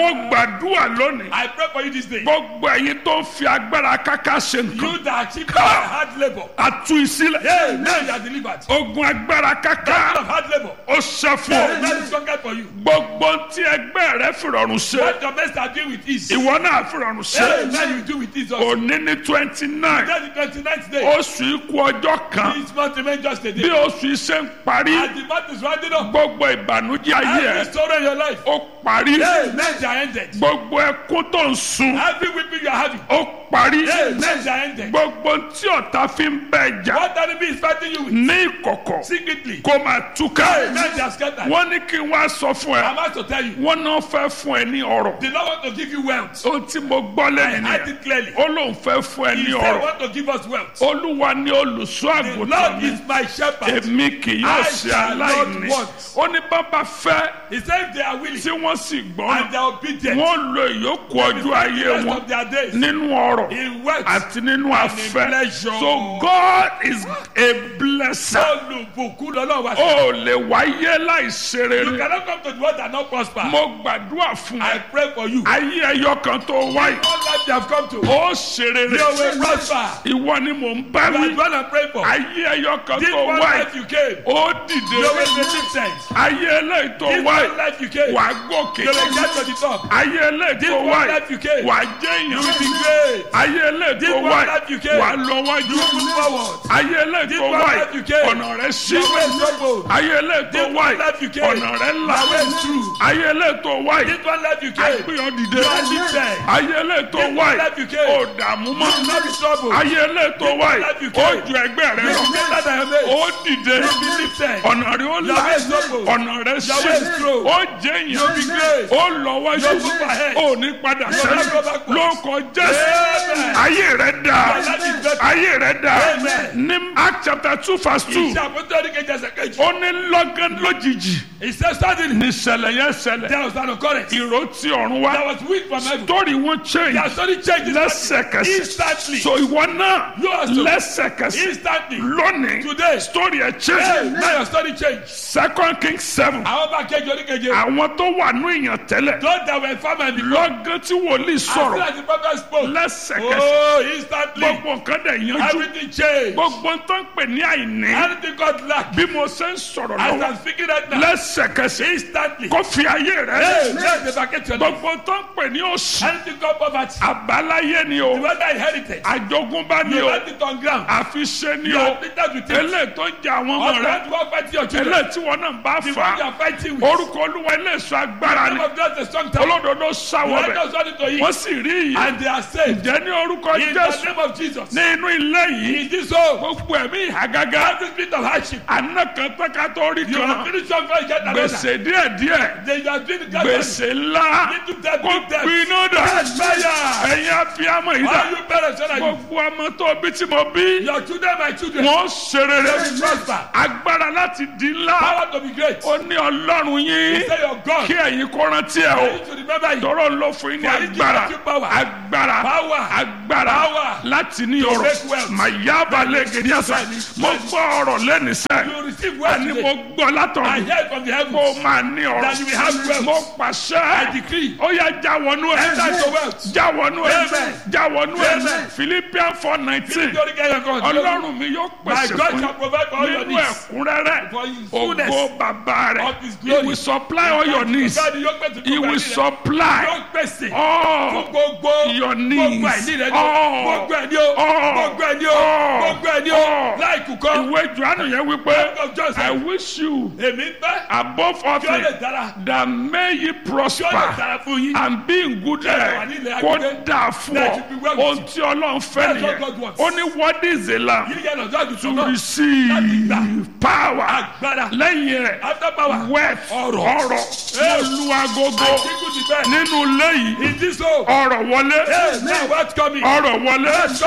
mo gbàdúrà lónìí I pray for you this day. gbogbo ẹ̀yin tó ń fi agbára káká ṣe nǹkan You that achieve by hard labor. àtú ìsílẹ̀ Hey, now you are delivered. ogun agbára Out káká of hard labor. ó ṣe fún Hey, ọ that is conquered for you. gbogbo tí ẹgbẹ́ rẹ fìrọ̀rùn ṣe What your best are doing with ease. ìwọ náà fìrọ̀rùn Hey, ṣe now you do with ease also. òní ní twenty nine That's the twenty-ninth day. oṣù ikú ọjọ́ kan This month remain just a bí day. oṣù yìí ṣe ń parí As the month is rounding up, gbogbo ìbànújẹ́ ayé ẹ every sorrow in your life, ó parí hey, men are ended. gbogbo ẹkún tó ń sun Every weeping you are having, ó parí hey, men are ended. gbogbo tí ọ̀tá fi ń bẹ jà What enemy is fighting you with ní ìkọ̀kọ̀ secretly, kó máa túká hey, men are scattered. wọ́n ní kí n wá sọ fún ẹ I'm about to tell you, wọ́n náà fẹ́ fún ẹ ní ọ̀rọ̀ the Lord want to give you wealth. ohun tí mo gbọ́ I lẹ́yìn heard nìyẹn it clearly. ó lóun fẹ́ fún ẹ He ní said, ọ̀rọ̀ want to give us wealth. olúwa ní olùṣọ́ The àgùntàn Lord mi is my shepherd. èmi kì yóò I ṣe shall not aláìní want. ó ní bàbá fẹ́ He said if they are willing tí wọ́n sì and gbọ́n they are obedient, wọ́n lo ìyókù ọjọ́ ayé the rest wọn of their days nínú ọ̀rọ̀ in wealth. àti nínú afẹ́ pleasure. so God is a blesser Olùbùkún lọ́lọ́run wá sí. ó lè wáyé láì ṣe You rere cannot come to the world and not prosper. mo gbàdúrà fún I ẹ pray for you. ayé ẹyọ kan tó wáyé All life they have come to. ó ṣe rere You will prosper. ìwọ ni mò ń bá You are wí the one I pray for. ayé ẹyọ kan This tó one wáyé life you came. ó You dìde will be lifted. ayé eléyìí tó This wáyé one life you came. wà á gòkè You will get to the top. ayé eléyìí This tó one wáyé life you came. wà á jẹ́ You will be èèyàn great. ayé eléyìí This tó one wáyé life you came. wà á lọ wájú You will move forward. ayé eléyìí This tó one wáyé life you came. ọ̀nà rẹ̀ sí Your way is troubled. ayé eléyìí tó This one wáyé life you came. ọ̀nà rẹ̀ là Your way is true. ayé eléyìí tó wáyé This one life you came. àgbéyàn dìde You are lifted. ayé eléyìí tó This one wáyé life you came. ó dààmú mọ́ You will not be troubled. ayé eléyìí tó one wáyé life you ó came. ju ẹgbẹ́ rẹ You lọ will be better than your mate. ó dìde You will be lifted. ọ̀nà rẹ̀ ó là Your way is troubled. ọ̀nà rẹ̀ Your way is sí true. ó jẹ́ You'll be èèyàn great. ó lọ wájú You'll move ahead. ó ní padà You'll sẹ́yìn not go backwards. lórúkọ jésù Amen. ayé rẹ̀ dà Your life is better. ayé rẹ̀ dà Amen. ní act chapter two verse two Iṣẹ́ àpótí kejì ẹsẹ̀ kejì. ó ní lọ́gán lójijì He said suddenly ní ìṣẹ̀lẹ̀ yẹn ṣẹlẹ̀ there was an occurrence. ìró tí ọ̀run wá There was wind from heaven. torí wọn change Their story changed lẹ́sẹ̀kẹsẹ̀ instantly. so ìwọ náà You also- lẹ́sẹ̀kẹsẹ̀ Instantly. lónìí Today. story ẹ̀ Hey, change now your story changed. second king seven Àwọn bá kejì oníkeje. àwọn tó wà ní ìyàn tẹ́lẹ̀ Those that were farmers before. lọ́gán tí wòlíì As soon sọ̀rọ̀ as the prophet spoke. lẹ́sẹ̀kẹsẹ̀ Oh, instantly. gbogbo nǹkan dẹ̀ yanjú Everything changed. gbogbo tó ń pè ní àìní Anything got lack. bí mo ṣe ń sọ̀rọ̀ As lọ́wọ́ I'm speaking right now. lẹ́sẹ̀kẹsẹ̀ Instantly. kó fi ayé rẹ̀ Hey, let the bucket your life. gbogbo tó ń pè ní òṣì Anything got poverty. àbáláyé ni o The weather inherited. àjogúnbá ni You o left it on ground. àfiṣe ni You o are bitter with it. eléyìí tó ń jẹ àwọn ọmọ Or rẹ that one fighting your children. eléyìí tí wọn náà bá The fà one you á are fighting with. orúkọ olúwa ilé ìṣọ́ agbára Name ni of God is a strong tower. olódodo sáwọ Let bẹ us run into wọ́n it. sì rí ìyè And they are saved. jẹ́ ní orúkọ In the jésù name of Jesus. ní inú ilé yìí In this home. gbogbo ẹ̀mí ìhàgágá Every spirit of hardship. àná kan tẹ́ka tó rí You kan have finished one before you get another. gbèsè díẹ̀díẹ̀ Then you are doing the gradually. gbèsè ńlá Little debt, kó big debt. gbiná dà Yes, fire. ẹ̀yin abiyamọ yìí dà All you parents when I gbogbo ọmọ tó bí tí mo bí Your children, my children. wọ́n ṣe rere They will prosper. agbára láti di ńlá Power to be great. ó ní ọlọ́run yín Say your God. kí ẹ̀yin kó rántí ẹ̀ I o need to remember you. tọrọ ló fún yín ní For he gives agbára you power. agbára Power. agbára Power. láti ní To ọrọ̀ make wealth. màyába lẹ́gẹ̀dẹ́ àṣà Bẹ́ẹ̀ni, mo bẹ́ẹ̀ni. gbọ́ ọ̀rọ̀ lẹ́nìṣẹ́ You will receive wealth ẹni today. mo gbọ́ I látọ̀run hear it from the kó heavens. o máa ní That you will have ọrọ̀ wealth. mo I pàṣẹ decree. ó yá já wọnú ẹ̀ Enter into wealth. já wọnú ẹ̀ Amen. já wọnú ẹ̀ Amen. Philippians four nineteen Nítorí kẹ́yọ̀ kan. ọlọ́run mi yóò My pèsè God fún shall provide for all your nínú needs. ẹ̀kúnrẹ́rẹ́ For his fullness ògo bàbá rẹ̀ of his he glory. will supply all your needs God yóò pèsè he gbogbo will ẹ̀ní rẹ̀. supply Yóò pèsè all fún gbogbo your gbogbo needs. ẹ̀ní rẹ̀ ni o. All. Gbogbo ẹ̀ní o. All. Gbogbo ẹ̀ní o. All. Gbogbo ẹ̀ní o. All. Láìkú kọ́. ìwé johannu yẹn wípé Book of John said, I wish you Èmi fẹ́. above all Kí ó lè things dára. that may ye Kí ó lè prosper dára fún yín. and be in good wà health ní ilẹ̀ kó agbègbè. dáa fún That ọ you be well with ohun tí ọlọ́run fẹ́ That's what nìyẹn God wants. ó ní what is the lamb Yíyẹ lọ́jọ́ àdùsùn to náà. receive Láti power Agbára. lẹ́yìn rẹ̀ After power. wealth Ọrọ̀. ọrọ̀ Hey. mo lu agogo Àdínkù ti bẹ́ẹ̀. nínú ilé yìí In this home. ọrọ̀ wọlé Hey, now what's coming? ọrọ̀ wọlé What's coming?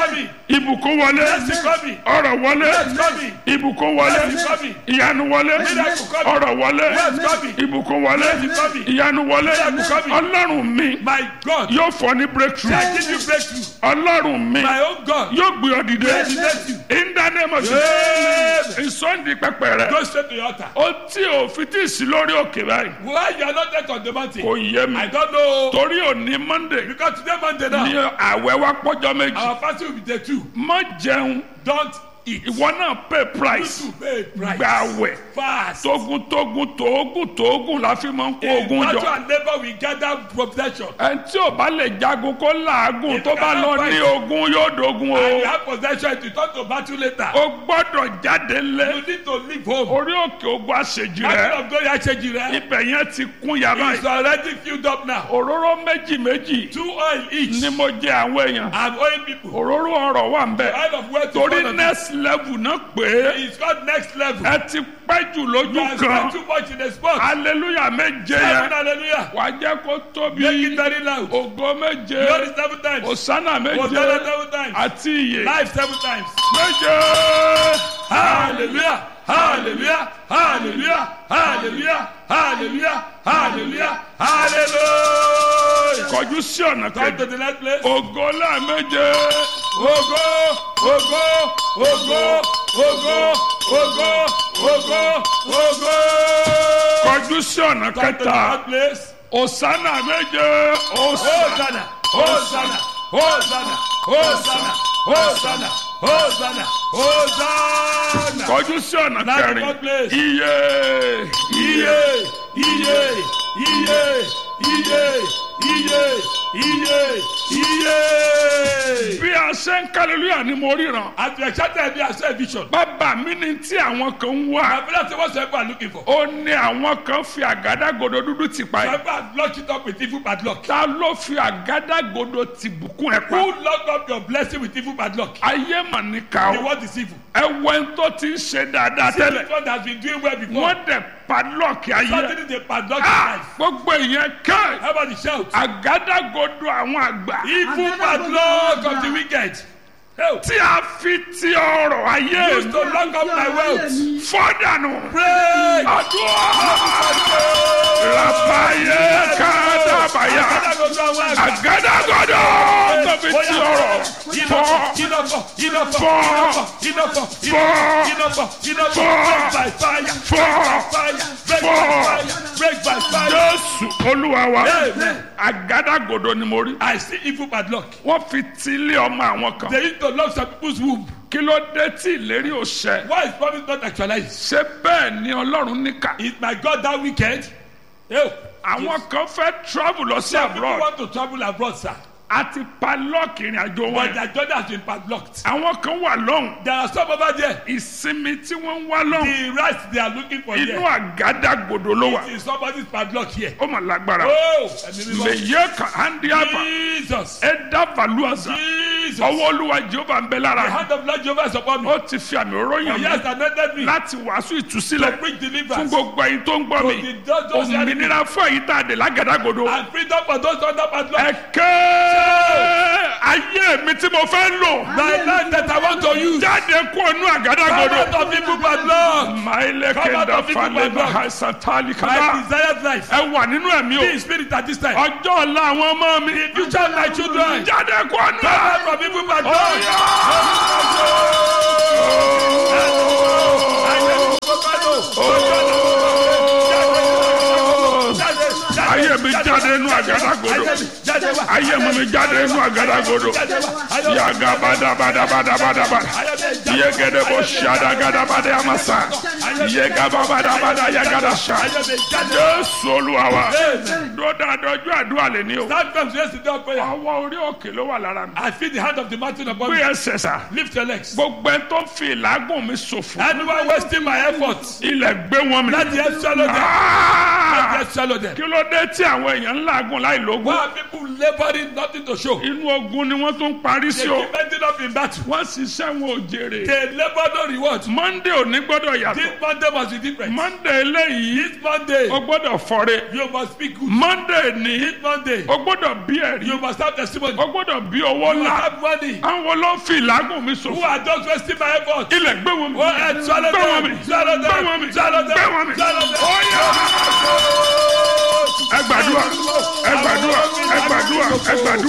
ìbùkún wọlé Blessing coming. ọrọ̀ wọlé Blessing coming. ìbùkún wọlé Blessing coming. ìyanu wọlé Miracle coming. ọrọ̀ wọlé Blessing coming. ìbùkún wọlé Blessing coming. ìyanu wọlé Miracle coming. ọlọ́run mi My God. yóò fọ ní breakthrough I give you breakthrough. ọlọ́run mi My own God. yóò gbé ọ dìde Elevate you. in the name of Amen. Jesus ìsọ̀ndì pẹpẹ rẹ Go straight to your altar. ó tí ò fi tí ì sí lórí òkè báyìí Why you are not yet on the mountain? kò yé mi I don't know. torí òní monday Because today Monday ní now, àwẹ̀ wa pọ́jọ́ méjì our fasting will be day two. má jẹun Don't eat. ìwọ náà pay price You pay price. gba àwẹ̀ Fast. tógun tógun tógun tógun la fi máa ń kó In ogun battle jọ and labour we gather possession. ẹni tí ò bá lè jagun kó làágùn tó bá lọ ní ogun yóò dogun And you o have possession to turn to battle later. o gbọ́dọ̀ jáde lé You need to leave home. orí òkè ogun àṣejì Battle rẹ of glory Aṣeji rẹ. ibẹ̀ yẹn ti kún yàrá It's yìí already filled up now. òróró méjì méjì Two oil each. ni mo jẹ àwọn èèyàn I'm owing people. òróró ọ̀rọ̀ wà ń bẹ Oil of wealth is torí one of them. next level náà pé It's called next level. ẹ ti pẹ́ jù You lójú have kan spent too much in the spot. hallelujah méje Seven yẹn hallelujah. wà á jẹ́ kó tóbi Make it very loud. ògo méje Glory seven times. òsánà méje Hosanna seven times. àti ìyè Life seven times. méje Hallelujah. Hallelujah. Hallelujah. Hallelujah. Hallelujah. Hallelujah. Hallelujah. kọjú sí ọ̀nà Come to kejì the next place. ògo lẹ́ẹ̀méje Ogo, ogo, ogo, ogo, ogo, ogo, ogo. kọjú sí ọ̀nà Come to the kẹta next place. òsánà méje òsánà Hosanna, Hosanna, Hosanna, Hosanna, Hosanna, Hosanna, Hosanna. kọjú sí ọ̀nà Now the kẹrin fourth place. iye iye Iye, iye, iye, iye, iye, iye, iye. bí a ṣe ń kálílúyà ni mo ríran As we accepted the as a vision, bàbá mi ni tí àwọn kan ń wá I feel that's what people are looking for. ó ní àwọn kan fi àgádágodo dúdú ti pa ẹ People have locked it up with evil bad luck. ta ló fi àgádágodo ti bùkún ẹ pa Who locked up your blessing with evil bad luck? ayé mà ní ká The o word is evil. ẹ wọ ẹni tó ti ń ṣe dáadáa See, tẹ́lẹ̀ this one has been doing well before. wọ́n dẹ̀ padlọ́ọ̀kì ayé Something they padlock his Ah, life. gbogbo ìyẹn ká How about the shout? àgádágodo àwọn àgbà Evil padlock of the wicked. Help. tí a fi ti ọrọ̀ ayé Used to lock up my wealth. fọ́dànù Pray. àdúrà rabayé kádàbàyà àgádágodo tó fi ti ọrọ̀ fọ́ jésù olúwa wa Amen. àgádágodo ni mo rí I see evil bad luck. wọ́n fi ti ilé ọmọ àwọn kan They used to lock some people's womb. kí ló dé tí ìlérí ò ṣẹ Why is promise not actualized? ṣé bẹ́ẹ̀ ni ọlọ́run níkà Is my God that wicked? Help. àwọn kan fẹ́ travel lọ sí Some people abroad want to travel abroad, sir. àti padlock ìrìn àjò But wọn their journey has been padlocked. àwọn kan wà lọ́hùn There are some over there. ìsinmi tí wọ́n ń wá lọ́hùn The rights they are looking for inú here àgádágodo ló wà is somebody's padlock here. ó mà lágbára Oh, ẹ̀mí mímọ́. lèyẹ kan handiaba Jesus. ẹ̀dá valuaza Jesus. ọwọ́ olúwa jehova ń bẹ The lára hand of Lord Jehovah is upon me. ó ti fi àmì òróyìn For mi he has anointed me láti wàásù to ìtúsílẹ̀ preach fún deliverance gbogbo ẹ̀yin tó ń gbọ́ mi To the just- just òmìnira fún ẹ̀yin tá a dé lágàdágodo and freedom for those under padlock. ẹ̀kẹ́ ayé mi tí mo fẹ́ lò My life that I want to use. jáde kó inú Come àgádágodo. out of evil padlock. maile Come out kenda of evil faleba background. haisatali My kada desired life. ẹ wà nínú ẹ̀mí Be in o spirit at this time. ọjọ́ ọ̀la àwọn ọmọ mi The future of my children. jáde kó Come inú out from evil padlock. ayé mi jáde inú àgádágodo ayé mi mi jáde inú àgádágodo yaga badabadabadabadaba yegede bo ṣadagadabada amasa yegababadabada yagadasa jésù olúwa wa dọ́dà dọ́jú àdúrà lè ní o That comes yesterday of prayer. ọwọ́ orí òkè ló wà lára mi I feel the hand of the mountain upon gbé me. ẹsẹ̀ sà Lift your legs. gbogbo ẹ tó fi ìlágùn mi ṣòfò Anyone wasting my efforts, ilẹ̀ gbé wọn mi. let the earth swallow them. Ah! Ah. Let them swallow them. kí ló dé tí àwọn èèyàn ń làágùn láì lógún Why are people laboring nothing to show? inú ogun ni wọ́n tún parí They sí o keep ending up in battle. wọ́n ṣiṣẹ́ wọn ò jèrè They labor no reward. monday ò ní gbọ́dọ̀ yàtọ̀ This Monday must be different. monday eléyìí This Monday, o gbọ́dọ̀ fọ́re you must speak good. monday ní This Monday, o gbọ́dọ̀ bí ẹ̀rí you must have testimony. o gbọ́dọ̀ bí owó You must ńlá have money. àwọn ló ń fi ìlágùn mi Who ṣòfò are just wasting my effort? ilẹ̀ gbé wọn mi Go ahead, swallow gbé wọn mi them. Swallow gbé wọn them. mi Swallow them. gbé wọn mi Swallow them. ó yá ẹ gbàdúrà ẹ gbàdúrà ẹ gbàdúrà ẹ gbàdúrà